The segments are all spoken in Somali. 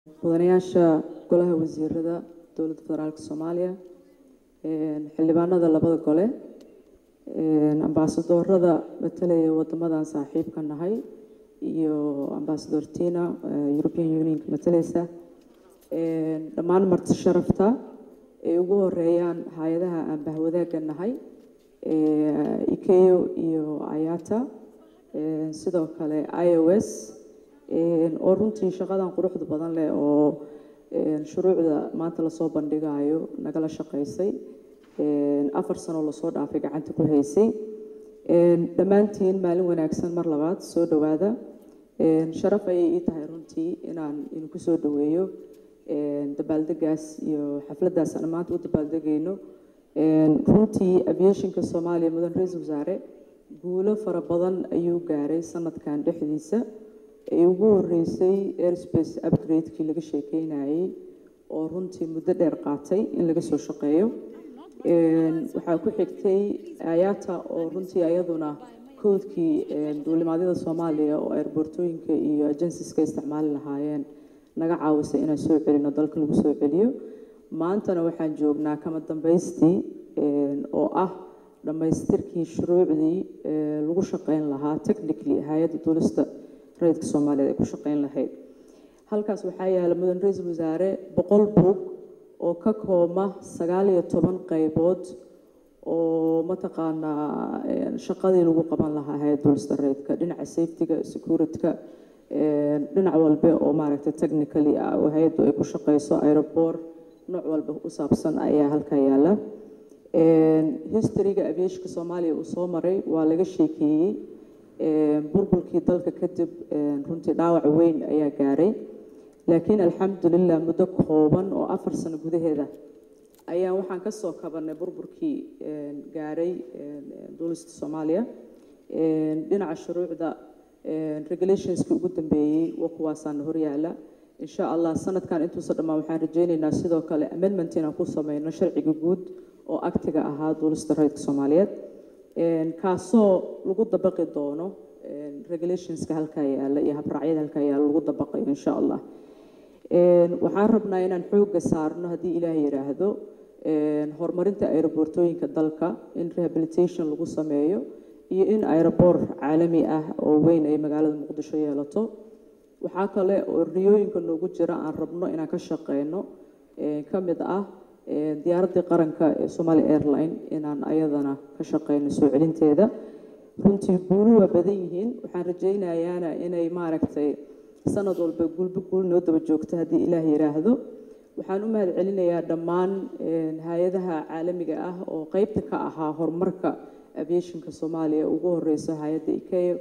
mudanayaasha golaha wasiirada dowladda federaalk soomaaliya xildhibaanada labada gole ambaasadoorada matalaya wadamadan saaxiibka nahay iyo ambaasador tina european unionka matalaysa dhammaan marti sharafta ay ugu horeeyaan hay-adaha aan bahwadaaga nahay ikeyo iyo ayata sidoo kale i o s oo runtii shaqadan quruxda badan leh oo shuruucda maanta lasoo bandhigayo nagala shaqaysay afar sanoo lasoo dhaafay gacanta ku haysay dhammaantiin maalin wanaagsan mar labaad soo dhowaada sharaf ayay ii tahay runtii inaan idinku soo dhoweeyo dabaaldegaas iyo xafladdaas aan maanta u dabaaldegayno runtii aviationka soomaaliya mudan ra-iisul wasaare guulo fara badan ayuu gaaray sanadkan dhexdiisa ay ugu horeysay airspace upgrade-kii laga sheekeynayay oo runtii muddo dheer qaatay in laga soo shaqeeyo waxaa ku xigtay ayata oo runtii ayaduna koodkii duulimaadyada soomaaliya oo airboortooyinka iyo agensiska isticmaali lahaayeen naga caawisay inaan soo celino dalka lagu soo celiyo maantana waxaan joognaa kama dambaystii oo ah dhammaystirkii shuruucdii lagu shaqeyn lahaa technically hay-adda duulista rayidka soomaaliyeed ay ku shaqeyn lahayd halkaas waxaa yaala mudan ra-iisul wasaare boqol buug oo ka koobma sagaal iyo toban qaybood oo mataqaanaa shaqadii lagu qaban lahaa hay-adda duulista rayidka dhinaca safetyga securityka dhinac walbe oo maaragtay technically ah oo hay-addu ay ku shaqeyso aeroport nooc walba u saabsan ayaa halkaa yaala historyga aviationka soomaaliya uu soo maray waa laga sheekeeyey burburkii dalka kadib runtii dhaawac weyn ayaa gaaray laakiin alxamdulilah muddo kooban oo afar sano gudaheeda ayaa waxaan ka soo kabanay burburkii gaaray duulista soomaaliya dhinaca shuruucda regulationskii ugu dambeeyey waa kuwaasaana horyaala insha allah sanadkan intuusa dhammaan waxaan rajaynaynaa sidoo kale amendment inaan ku sameyno sharciga guud oo aktiga ahaa duulista rayidka soomaaliyeed kaasoo lagu dabaqi doono regulationska halkaa yaala iyo habraacyada halkaa yaala lagu dabaqayo insha allah waxaan rabnaa inaan xoogga saarno haddii ilaah yidhaahdo horumarinta aeroboortooyinka dalka in rehabilitation lagu sameeyo iyo in aeroboort caalami ah oo weyn ay magaalada muqdisho yeelato waxaa kale oo riyooyinka noogu jira aan rabno inaan ka shaqeyno ka mid ah diyaaraddii qaranka ee somaali airline inaan ayadana ka shaqeyno soo celinteeda runtii guulu waa badan yihiin waxaan rajaynayaana inay maaragtay sanad walba guulba guul noo daba joogto haddii ilaah yidhaahdo waxaan u mahad celinayaa dhammaan hay-adaha caalamiga ah oo qeybta ka ahaa horumarka aviationka soomaaliya ugu horeyso hay-adda ikeyo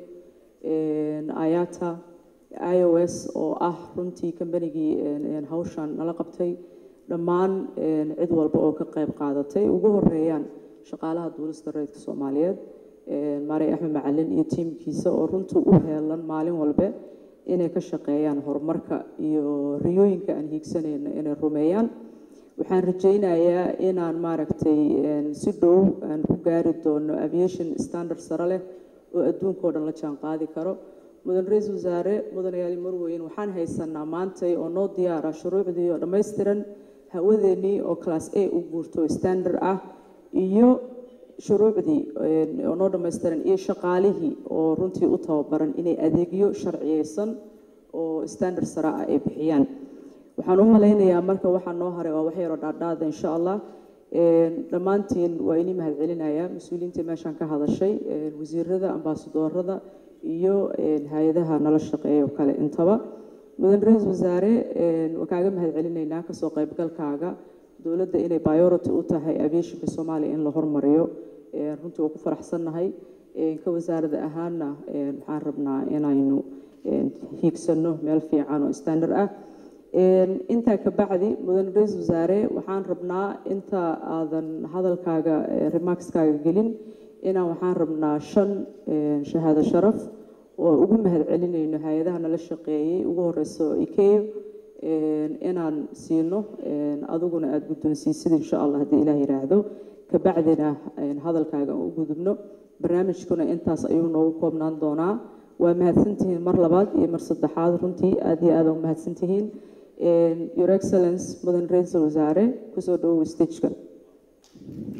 ayata i o s oo ah runtii kambanigii hawshan nala qabtay dhammaan cid walba oo ka qayb qaadatay ugu horeeyaan shaqaalaha duulista rayidka soomaaliyeed maarey axmed macalin iyo tiimkiisa oo runtii u heelan maalin walbe inay ka shaqeeyaan horumarka iyo riyooyinka aan hiigsanayno inay rumeeyaan waxaan rajaynayaa inaan maaragtay si dhow aan ku gaari doono aviation standard sare leh oo adduunkao dhan la jaan qaadi karo mudan ra-iisul wasaare mudanayaali marweyn waxaan haysanaa maantay oo noo diyaara shuruucdii oo dhammaystiran hawadeennii oo class a u guurto standard ah iyo shuruucdii oo noo dhammaystiran iyo shaqaalihii oo runtii u tababaran inay adeegyo sharciyeysan oo standard sare ah ay bixiyaan waxaan u malaynayaa marka waxaa noo haray waa wax yaroo dhaadhaada insha allah dhammaantiin waa inii mahad celinayaa mas-uuliyiintii meeshaan ka hadashay wasiirada ambaasadoorada iyo hay-adaha nala shaqeeya oo kale intaba mudan ra-iisul wasaare waa kaaga mahad celinaynaa kasoo qaybgalkaaga dowladda inay biority u tahay aviationka soomaaliya in la hormariyo runtii waa ku faraxsannahay ka wasaarada ahaanna waxaan rabnaa inaynu hiigsano meel fiican oo standard ah intaa ka bacdi mudan ra-iisul wasaare waxaan rabnaa inta aadan hadalkaaga remarkskaaga gelin inaan waxaan rabnaa shan shahaado sharaf oo ugu mahad celinayno hay-adaha nala shaqeeyey ugu horeyso ikeyo inaan siino adiguna aada guddoonsiisid insha allah haddii ilaah yidhaahdo kabacdina hadalkaaga u gudubno barnaamijkuna intaas ayuu noogu koobnaan doonaa waa mahadsantihiin mar labaad iyo mar saddexaad runtii aada iyo aada u mahadsantihiin your excellence mudan ra-iisul wasaare kusoo dhawow stageka